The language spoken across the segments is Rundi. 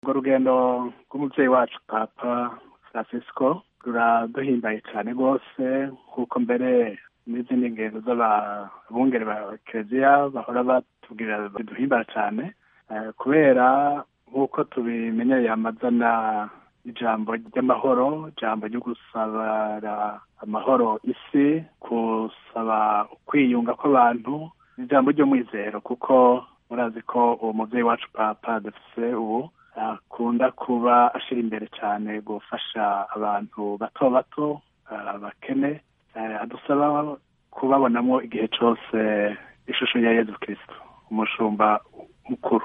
urwo rugendo rw'umubyeyi wacu papa francisco ruraduhimbaye cyane rwose nk'uko mbere n'izindi ngendo z'ababungere ba kereziya bahora batubwira biduhimbara cyane kubera nk'uko tubimenyereye amazana ijambo ry'amahoro ijambo ryo gusabara amahoro isi gusaba kwiyunga kw'abantu ijambo ry'umwizero kuko murazi ko uwo mubyeyi wacu papa dufise ubu akunda kuba ashyira imbere cyane gufasha abantu bato bato abakene adusaba kubabonamo igihe cyose ishusho ya yezu kirisito umushumba mukuru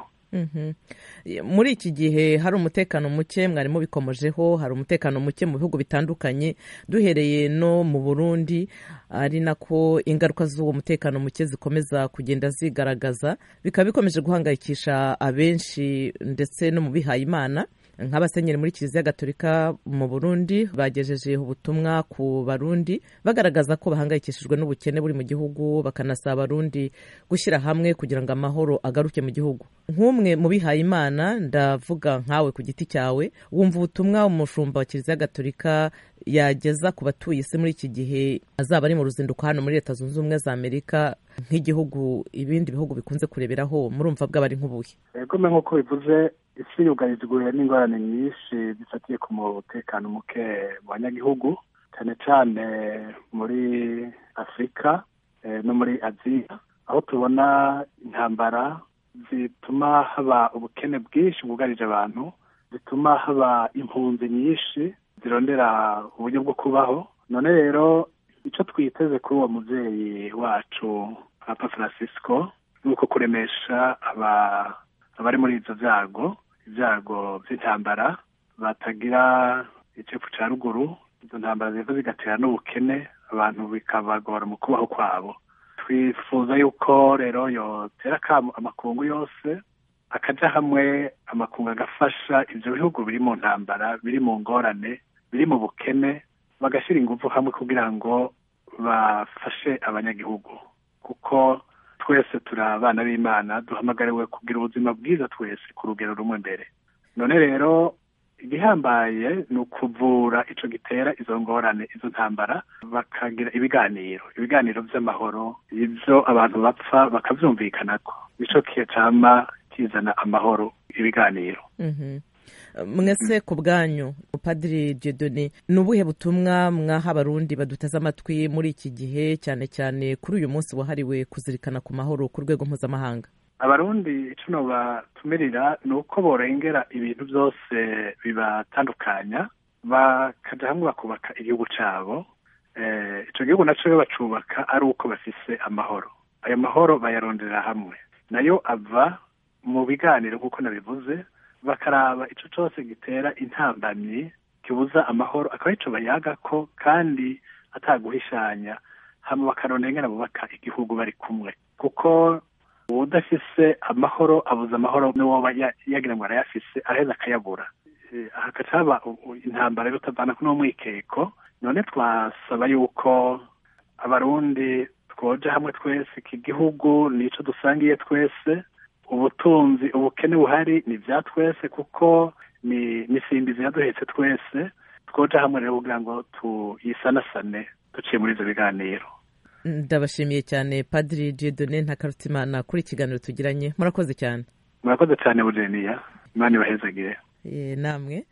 muri iki gihe hari umutekano muke mwari mubikomojeho hari umutekano muke mu bihugu bitandukanye duhereye no mu burundi ari nako ingaruka z'uwo mutekano muke zikomeza kugenda zigaragaza bikaba bikomeje guhangayikisha abenshi ndetse no mu bihayimana nk'abasenyeri muri kiliziya gatolika mu burundi bagejeje ubutumwa ku barundi bagaragaza ko bahangayikishijwe n'ubukene buri mu gihugu bakanasaba abarundi gushyira hamwe kugira ngo amahoro agaruke mu gihugu nk'umwe mu bihayimana ndavuga nkawe ku giti cyawe wumva ubutumwa umushumba wa kiliziya gatolika yageza ku batuye isi muri iki gihe azaba ari mu ruzinduko hano muri leta zunze ubumwe za amerika nk'igihugu ibindi bihugu bikunze kureberaho murumva bw'abari nk'ubuhe egome nk'uko bivuze isi yugarijwe n'ingorane nyinshi zifatiye ku mutekano muke mu banyagihugu cyane cyane muri afurika no muri aziya aho tubona intambara zituma haba ubukene bwinshi bwugarije abantu zituma haba impunzi nyinshi zirondera uburyo bwo kubaho none rero icyo twiteze kuri uwo mubyeyi wacu papa francisco ni uko kuremesha abari muri ibyo byago ibyago by'intambara batagira icepfu cya ruguru izo ntambara ziva zigatera n'ubukene abantu bikabagora mu kubaho kwabo twifuza yuko rero yotera amakungu yose akajya hamwe amakungu agafasha ibyo bihugu biri mu ntambara biri mu ngorane biri mu bukene bagashyira ingufu hamwe kugira ngo bafashe abanyagihugu kuko twese turi abana b'imana duhamagariwe kugira ubuzima bwiza twese ku rugero rumwe mbere none rero igihambaye ni ukuvura icyo gitera izo ngorane izo ntambara bakagira ibiganiro ibiganiro by'amahoro ibyo abantu bapfa bakabyumvikanako nicyo cyama kizana amahoro ibiganiro mwese ku bwanyu padiri jedone ni ubuhe butumwa mwaha abarundi baduteze amatwi muri iki gihe cyane cyane kuri uyu munsi wahariwe kuzirikana ku mahoro ku rwego mpuzamahanga abarundi icyo batumirira ni uko borengera ibintu byose bibatandukanya bakajya hamwe bakubaka igihugu cyabo icyo gihugu nacyo bacubaka ari uko bafise amahoro ayo mahoro bayarondera hamwe nayo ava mu biganiro nk'uko nabivuze bakaraba icyo cyose gitera intambamyi kibuza amahoro akaba aricyo bayaga ko kandi ataguhishanya hano bakarondera bubaka igihugu bari kumwe kuko udafise amahoro abuze amahoro n'uwo yagira ngo arayafise araheza akayabura hagaca haba intambara yo kutavana kuri uwo mwikeko none twasaba yuko abarundi twoja hamwe twese iki gihugu nicyo dusangiye twese ubutunzi ubukene buhari ni ibya twese kuko ni isimbizi yaduhetse twese twoja hamwe rero kugira ngo tuyisanasane duciye muri ibyo biganiro ndabashimiye cyane padiri jedone ntakarutimana kuri ikiganiro tugiranye murakoze cyane murakoze cyane bujeniya imana ibahezagire namwe